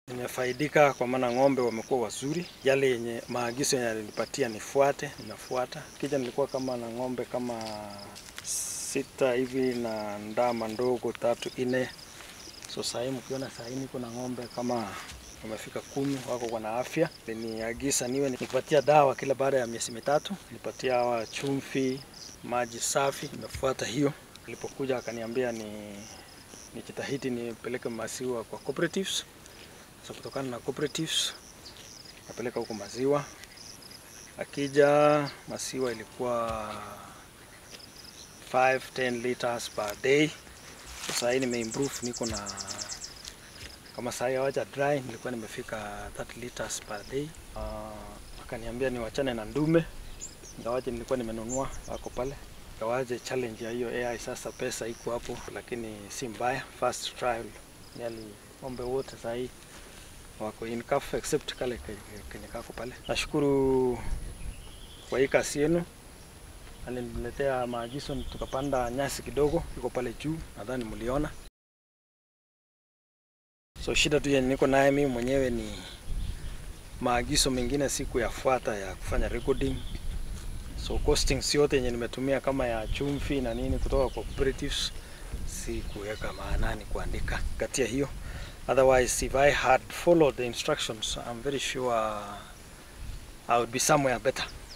Nimefaidika kwa maana ng'ombe wamekuwa wazuri, yale yenye maagizo yenye alinipatia nifuate, ninafuata. Kija nilikuwa kama na ng'ombe kama sita hivi na ndama ndogo tatu nne. So sahii mkiona sahii niko na ng'ombe kama wamefika kumi, wako kwa na afya. Aliniagiza niwe nikipatia dawa kila baada ya miezi mitatu, nipatia hawa chumvi, maji safi, nimefuata hiyo. Nilipokuja akaniambia ni nijitahidi nipeleke maziwa kwa cooperatives. So kutokana na cooperatives napeleka huko maziwa. Akija maziwa ilikuwa 5 10 liters per day. Sasa hii nimeimprove, niko na kama saa hii hawaja dry, nilikuwa nimefika 30 liters per day. Uh, akaniambia niwachane na ndume, ingawaje nilikuwa nimenunua wako pale, ingawaje challenge ya hiyo AI sasa pesa iko hapo, lakini si mbaya. First trial yali ng'ombe wote saa hii wako in calf except kale kenye kako pale. Nashukuru kwa hii kazi yenu, aliniletea maagizo tukapanda nyasi kidogo, iko pale juu, nadhani mliona. So shida tu yenye niko naye mimi mwenyewe ni maagizo mengine sikuyafuata ya kufanya recording. So costings yote yenye nimetumia kama ya chumvi na nini kutoka kwa cooperatives sikuweka maanani kuandika kati ya hiyo. Otherwise, if I had followed the instructions, I'm very sure I would be somewhere better.